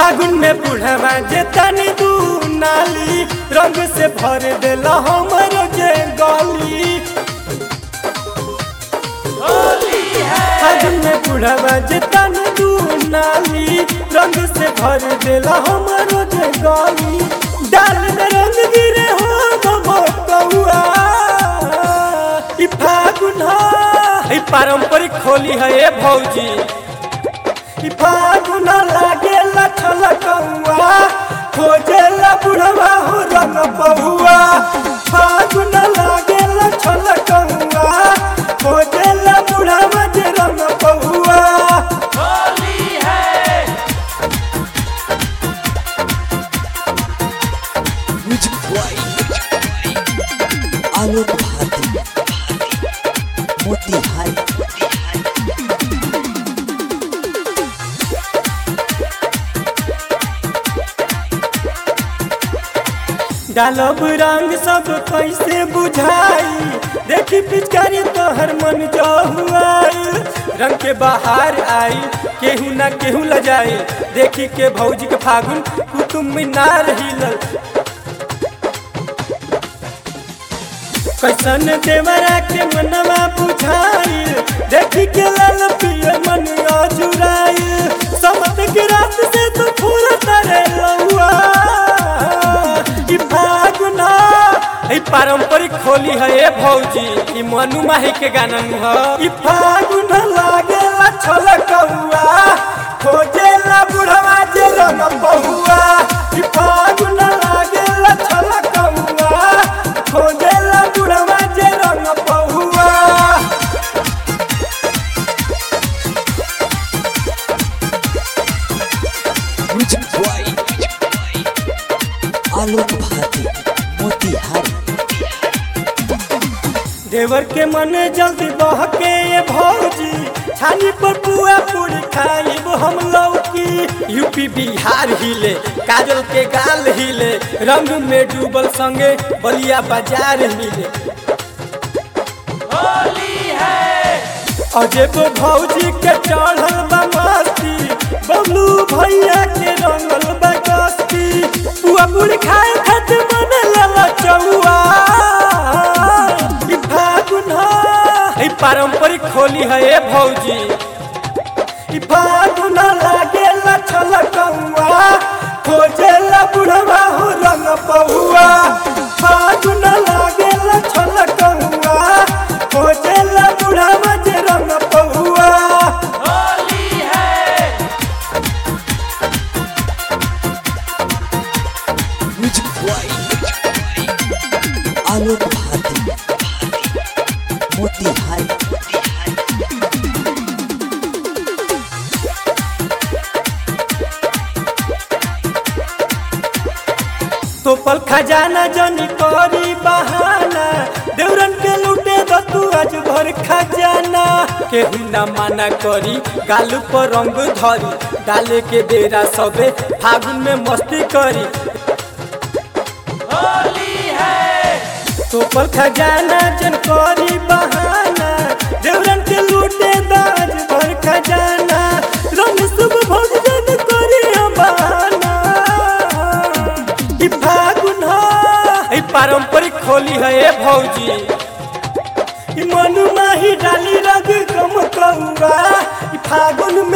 फागुन में बुढ़वा जे तनी दू नाली रंग से भर देला हमर जे गली फागुन में बुढ़वा जे तनी दू नाली रंग से भर देला हमर जे गली डाल में रंग गिरे हो कौआ ई फागुन है ई पारंपरिक होली है ए भौजी ई फागुन लागेला छलकौआ खोजेला बुढ़वा हो रंग बहुआ फागुन लागेला छलकौआ खोजेला बुढ़वा जे रंग बहुआ म्यूजिक बॉय आलोक भारती मोतिहारी डालब रंग सब कैसे बुझाई देखी पिचकारी तोहर मन जो हुआई रंग के बाहर आई केहू ना केहू ल जाए देखी के भौजी के फागुन कुतुब मीनार हिलल कैसन देवरा के मनवा बुझाई देखी के लाल पियर मन अजुराई समत के रात से तो फूल तरे लौआ ई फागुना ई पारंपरिक होली है ए भौजी ई मनु माही के गाना नु ह ई फागुन लागेला छलकौआ खोजेला बुढ़वा जे रंग बहुआ ई फागुन लागेला छलकौआ खोजेला बुढ़वा जे रंग बहुआ म्यूजिक बॉय आलोक भारती मोतिहारी देवर के मन जल्दी बहके ये भौजी छानी पर पुआ पूरी खाइब हम लौकी यूपी बिहार हिले काजल के गाल हिले रंग में डूबल संगे बलिया बाजार मिले अजेब भौजी के चढ़ल बा मस्ती बबलू भैया के रंगल बा कस्ती पुआ पूरी खाए खातिर मन लला चौआ ई फागुन है ई पारंपरिक होली है ए भौजी ई फागुन लागेला छलकौआ खोजेला बुढ़वा हो रंग बहुआ फागुन लागेला छलकौआ खोजेला बुढ़वा जे रंग बहुआ म्यूजिक बॉय आलोक भारती मोतिहारी तोपल खजाना जनी करी बहाना देवरन के लूटे दो तू आज भर खजाना केहू ना माना करी गाल पर रंग धरी डाले के बेरा सबे फागुन में मस्ती करी तोपल खजाना जन करी बहाना देवरन के लूटे दाज भर खजाना रंग शुभ भोग जन करी बहाना ई फागुन है ई पारंपरिक होली है ए भौजी ई मनु माही डाली रंग कम कौआ ई फागुन